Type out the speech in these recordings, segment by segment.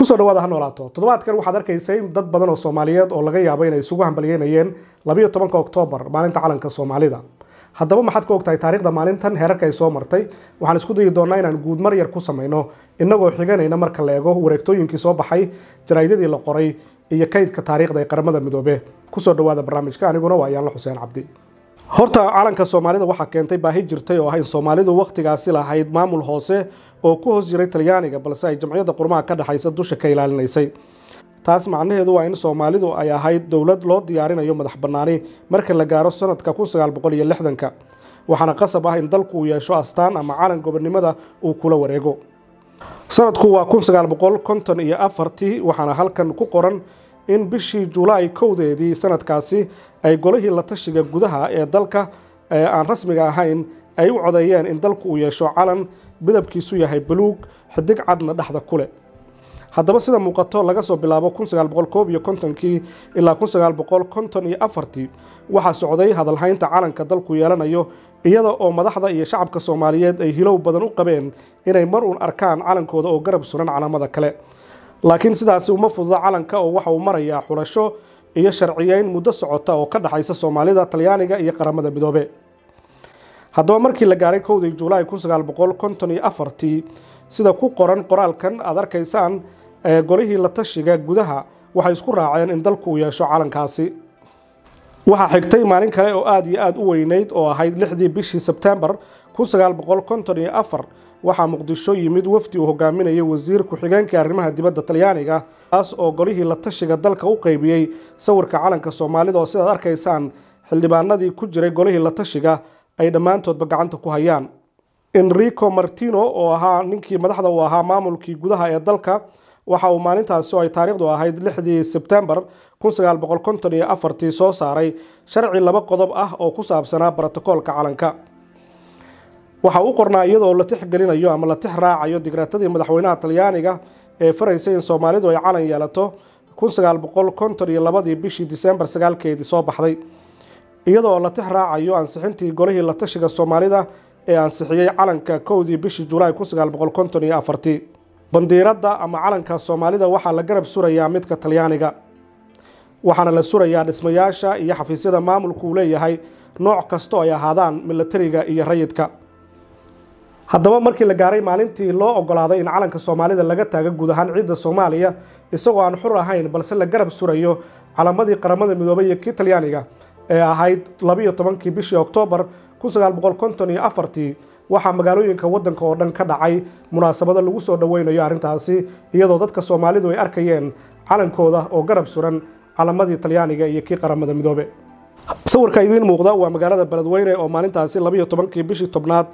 kusoo dhawaada ha noolaato toddobaadkan waxaad arkaysay dad badan oo soomaaliyeed oo laga yaabo inay isugu hambalyeynayeen labayo tobanka oktoobar maalinta calanka soomaalida haddaba maxaad ka ogtahay taariikhda maalintan heerarka ay soo martay waxaan isku dayi doonaa inaan guudmar yar ku samayno innagoo xiganayna marka la eego wareegtooyinkii soo baxay jaraa'idadii la qoray iyo kaydka taariikhda ee qaramada midoobe kusoo dhawaada barnaamijka aniguna waa yaanla xuseen cabdi horta calanka soomaalida waxaa keentay baahi jirtay oo ah in soomaalidu wakhtigaasi lahayd maamul hoose oo ku hoos jiray talyaaniga balse ay jamciyadda qurmaha ka dhexaysa dusha ka ilaalinaysay taas macnaheedu waa in soomaalidu ay ahayd dowlad loo diyaarinayo madax bannaani marka la gaaro sanadka ka waxaana qasab ah in dalku uu yeesho astaan ama calan gobonnimada uu kula wareego sanadku waa iyo afartii waxaana halkan ku qoran in bishii julaay kowdeedii sanadkaasi ay golihii la tashiga gudaha ee dalka ee aan rasmiga ahayn ay u codeeyeen in dalku uu yeesho calan midabkiisu yahay buluug xidig cadna dhexda ku leh haddaba sida muuqato laga soo bilaabo kii ilaa afartii waxaa socday hadalhaynta calanka dalku yeelanayo iyada oo madaxda iyo shacabka soomaaliyeed ay hilow badan u qabeen inay mar uun arkaan calankooda oo garab suran calaamada kale laakiin sidaasi uma fududa calanka oo waxa uu marayaa xulasho iyo sharciyeyn muddo socota oo ka dhexaysa soomaalida talyaaniga iyo qaramada midoobe haddaba markii la gaaray kowdii julaay afartii sida ku qoran qoraalkan aad arkaysaan golihii la tashiga gudaha waxay isku raaceen in dalku uu yeesho calankaasi waxaa xigtay maalin kale oo aad iyo aad u weyneyd oo ahayd lixdii bishii sebtembar waxaa muqdisho yimid wafdi uu hogaaminayay wasiir ku-xigeenkii arrimaha dibadda talyaaniga kaas oo golihii la tashiga dalka u qeybiyey sawirka calanka soomaalida oo sidaad arkaysaan xildhibaanadii ku jiray golihii la tashiga ay dhammaantoodba gacanta ku hayaan enrico martino oo ahaa ninkii madaxda uu ahaa maamulkii gudaha ee dalka waxa uu maalintaasi oo ay taariikhdu ahayd lixdii sebtembar soo saaray sharci laba qodob ah oo ku saabsanaa brotokoolka calanka waxa u qornaa iyadoo la tixgelinayo ama la tix raacayo digreetadii madaxweynaha talyaaniga ee faraysay in soomaalidu ay calan yeelato ii bishii disembar sagaalkeedii soo baxday iyadoo la tix raacayo ansixintii golihii la tashiga soomaalida ee ansixiyey calanka kowdii bishii julaay bandiiradda ama calanka soomaalida waxaa la garab surayaa midka talyaaniga waxaana la surayaa dhismayaasha iyo xafiisyada maamulku uu leeyahay nooc kastoo ay ahaadaan milatariga iyo rayidka haddaba markii la gaaray maalintii loo ogolaaday in calanka soomaalida laga taago guud ahaan ciidda soomaaliya isagoo aan xur ahayn balse la garab surayo calamadii qaramada midoobay iyo kii talyaaniga ee ahayd labiyo tobankii bishii oktoobar waxaa magaalooyinka waddanka oo dhan ka dhacay munaasabado lagu soo dhoweynayo arrintaasi iyadoo dadka soomaalidu ay arkayeen calankooda oo garab suran calamadii talyaaniga iyo kii qaramada midoobe sawirka idiin muuqda waa magaalada beledweyne oo maalintaasi labiyo tobankii bishii tobnaad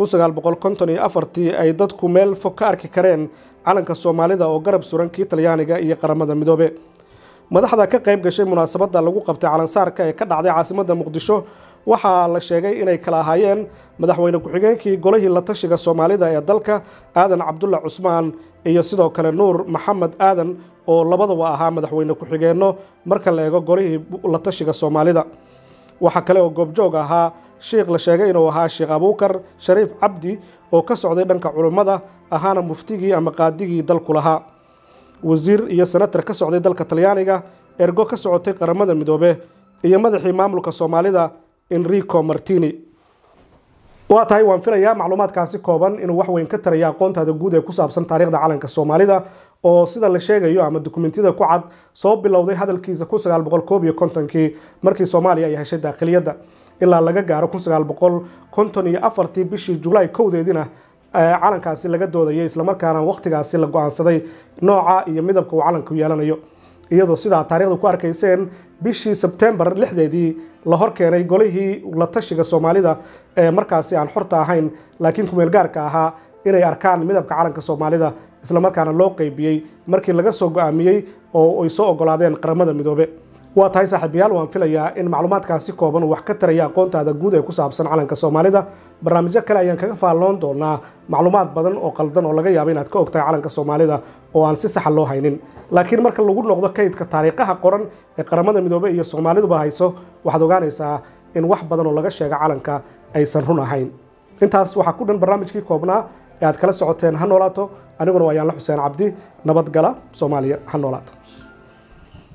ay dadku meel fog ka arki kareen calanka soomaalida oo garab suran kii talyaaniga iyo qaramada midoobe madaxda ka qayb gashay munaasabadda lagu qabtay calansaarka ee ka dhacday caasimadda muqdisho waxaa la sheegay inay kala ahaayeen madaxweyne ku-xigeenkii golihii la tashiga soomaalida ee dalka aadan cabdulla cusmaan iyo sidoo kale nuur maxamed aadan oo labadaba ahaa madaxweyne ku-xigeenno marka la eego golihii la tashiga soomaalida waxaa kale oo goobjoog ahaa sheikh la sheegay inuu ahaa sheekh abuukar shariif cabdi oo ka socday dhanka culummada ahaana muftigii ama qaadigii dalku lahaa wasiir iyo senatar ka socday dalka talyaaniga ergo ka socotay qaramada midoobe iyo madaxii maamulka soomaalida enrico martini waa tahay waan filayaa macluumaadkaasi kooban inuu wax weyn ka taraya aqoontaada guud ee ku saabsan taariikhda calanka soomaalida oo sida la sheegayo ama dukumentiyada ku cad soo bilowday hadalkiisa kii markii soomaaliya ay heshay daakhiliyadda ilaa laga gaaro ii bishii julaay kowdeediina calankaasi laga doodayay islamarkaana wakhtigaasi la go-aansaday nooca iyo midabka uu calanku yeelanayo iyadoo sidaa taarikhda ku arkayseen bishii sebtembar lixdeedii la hor keenay golihii la tashiga soomaalida ee markaasi aan xorta ahayn laakiin kumeel gaarka ahaa inay arkaan midabka calanka soomaalida islamarkaana loo qeybiyey markii laga soo go-aamiyey oo ay soo ogolaadeen qaramada midoobe waa tahay saaxiibayaal waan filayaa in macluumaadkaasi kooban uu wax ka taraya aqoontaada guud ee ku saabsan calanka soomaalida barnaamijyo kale ayaan kaga faalloon doonaa macluumaad badan oo qaldan oo laga yaabo inaad ka ogtahay calanka soomaalida oo aan si saxa loo haynin laakiin marka lagu noqdo kaydka taariikhaha qoran ee qaramada midoobe iyo soomaaliduba hayso waxaad ogaanaysaa in wax badan oo laga sheega calanka aysan run ahayn intaas waxaa ku dhan barnaamijkii koobnaa ee aad kala socoteen ha noolaato aniguna waa yaanla xuseen cabdi nabadgala soomaaliya ha noolaato